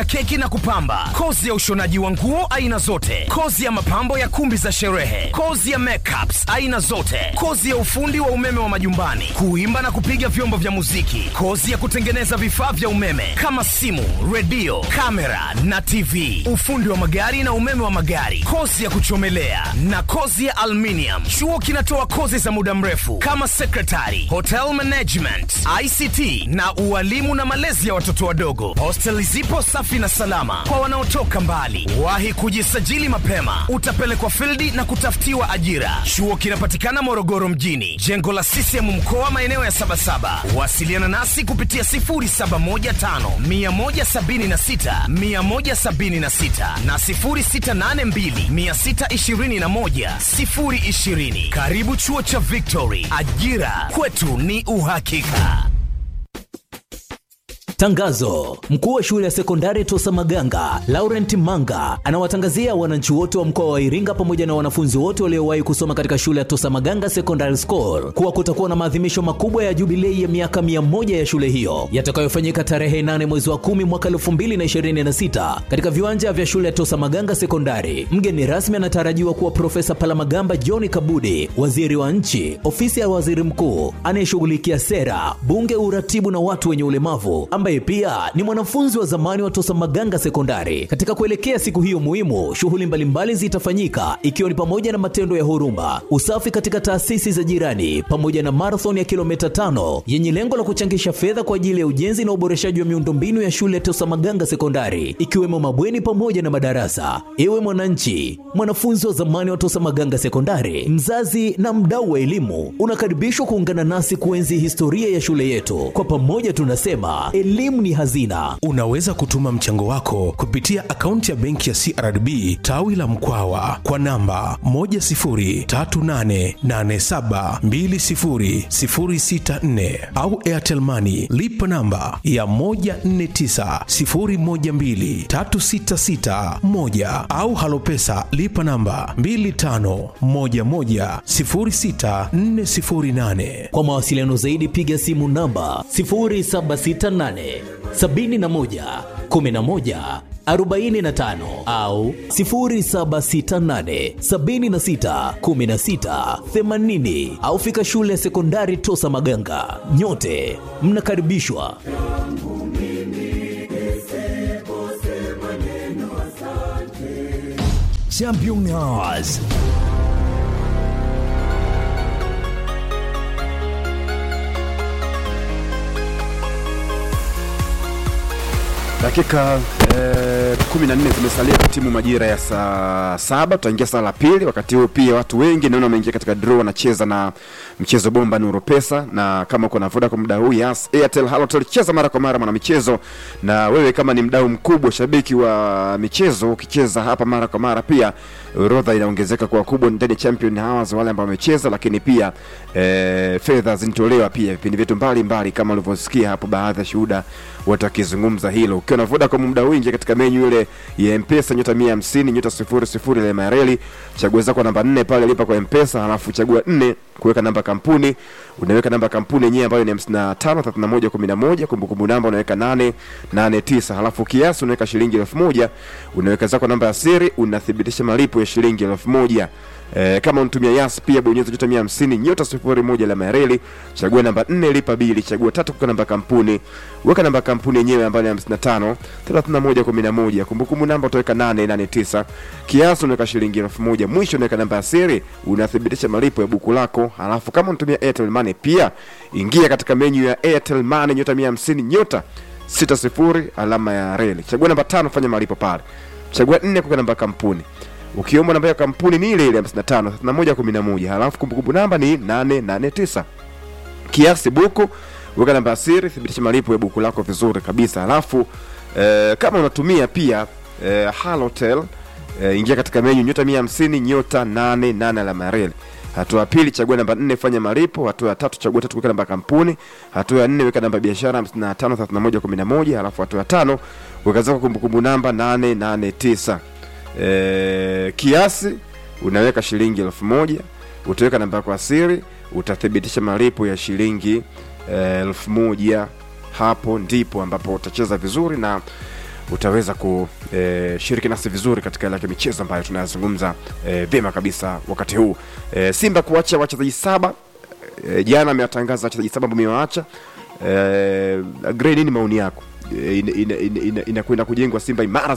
keki na kupamba, kozi ya ushonaji wa nguo aina zote, kozi ya mapambo ya kumbi za sherehe, kozi ya makeups aina zote, kozi ya ufundi wa umeme wa majumbani, kuimba na kupiga vyombo vya muziki, kozi ya kutengeneza vifaa vya umeme kama simu, redio, kamera na TV, ufundi wa magari na umeme wa magari, kozi ya kuchomelea na kozi ya aluminium. Chuo kinatoa kozi za muda mrefu kama secretary, hotel management, ICT na ualimu na malezi ya watoto wadogo. Hosteli zipo safi na salama kwa wanaotoka mbali. Wahi kujisajili mapema, utapelekwa fildi na kutafutiwa ajira. Chuo kinapatikana Morogoro mjini, jengo la CCM mkoa, maeneo ya Sabasaba. Wasiliana nasi kupitia 0715 176 176 na 0682 621 020. Karibu chuo cha Victory, ajira kwetu ni uhakika. Tangazo: mkuu wa shule ya sekondari Tosa Maganga Laurent Manga anawatangazia wananchi wote wa mkoa wa Iringa pamoja na wanafunzi wote waliowahi kusoma katika shule ya Tosa Maganga Secondary School kuwa kutakuwa na maadhimisho makubwa ya jubilei ya miaka mia moja ya shule hiyo yatakayofanyika tarehe 8 mwezi wa 10 mwaka 2026 katika viwanja vya shule ya Tosa Maganga Sekondari. Mgeni rasmi anatarajiwa kuwa Profesa Palamagamba John Kabudi, waziri wa nchi, ofisi ya waziri mkuu anayeshughulikia sera, bunge, uratibu na watu wenye ulemavu ambaye pia ni mwanafunzi wa zamani wa Tosa Maganga Sekondari. Katika kuelekea siku hiyo muhimu, shughuli mbalimbali zitafanyika ikiwa ni pamoja na matendo ya huruma, usafi katika taasisi za jirani, pamoja na marathon ya kilomita tano yenye lengo la kuchangisha fedha kwa ajili ya ujenzi na uboreshaji wa miundombinu ya shule ya Tosa Maganga Sekondari, ikiwemo mabweni pamoja na madarasa. Ewe mwananchi, mwanafunzi wa zamani wa Tosa Maganga Sekondari, mzazi na mdau wa elimu, unakaribishwa kuungana nasi kuenzi historia ya shule yetu. Kwa pamoja tunasema elimu ni hazina. Unaweza kutuma mchango wako kupitia akaunti ya benki ya CRDB tawi la Mkwawa kwa namba 10388720064 au Airtel Money lipa namba ya 1490123661 au Halopesa lipa namba 25110648. Kwa mawasiliano zaidi piga simu namba 0768 71 11 45 au 0768 76 16 80 au fika shule ya sekondari Tosa Maganga. Nyote mnakaribishwa. Championnats. dakika eh, kumi na nne zimesalia kwa timu majira ya saa saba tutaingia saa la pili wakati huo pia watu wengi naona wameingia katika draw wanacheza na mchezo bomba nuru pesa na kama uko na voda kwa muda huu yas airtel halotel cheza mara kwa mara mwana michezo na wewe kama ni mdau mkubwa shabiki wa michezo ukicheza hapa mara kwa mara pia orodha inaongezeka kwa kubwa ndani ya champion hours wale ambao wamecheza lakini pia eh, fedha zinatolewa pia vipindi vyetu mbalimbali kama ulivyosikia hapo baadhi ya shuhuda watakizungumza hilo ukiwa na vodacom muda huu ingia katika menyu ile ya mpesa nyota 150 nyota 00 ile mareli chagua zako namba 4 pale lipa kwa mpesa halafu chagua 4 kuweka namba kampuni unaweka namba kampuni yenyewe ambayo ni 55 31 11 kumbukumbu namba unaweka 889 halafu kiasi unaweka shilingi 1000 unaweka zako namba ya siri unathibitisha malipo ya shilingi 1000 E, kama unatumia yas pia bonyeza nyota 150 nyota 01 la mareli chagua namba 4 lipa bili chagua tatu kuweka namba kampuni weka namba kampuni yenyewe ambayo ni 55 31 11 kumbukumbu namba utaweka 889 kiasi unaweka shilingi 1000 mwisho unaweka namba ya siri unathibitisha malipo ya buku lako halafu kama unatumia Airtel Money pia ingia katika menu ya Airtel Money nyota 150 nyota 60 alama ya reli chagua namba 5 fanya malipo pale chagua 4 kuweka namba kampuni ukiomba namba ya kampuni ni ile ile 55 31 11 halafu kumbukumbu namba ni 889 kiasi buku weka namba ya siri thibitisha malipo ya buku lako vizuri kabisa halafu eh, kama unatumia pia eh, halotel eh, ingia katika menyu nyota 150 nyota 88 alama ya reli hatua ya pili chagua namba 4 fanya malipo hatua ya tatu chagua tatu weka namba ya kampuni hatua ya nne weka namba ya biashara 55 31 11 halafu hatua ya tano weka zako kumbukumbu namba 889 e, kiasi unaweka shilingi elfu moja utaweka namba yako ya siri utathibitisha malipo ya shilingi elfu moja hapo ndipo ambapo utacheza vizuri na utaweza kushiriki nasi vizuri katika ile ya michezo ambayo tunayazungumza e, vyema kabisa wakati huu e, Simba kuacha wachezaji saba e, jana amewatangaza wachezaji saba ambao amewaacha e, Gray, nini maoni yako? E, inakwenda ina, ina, ina, ina kujengwa Simba imara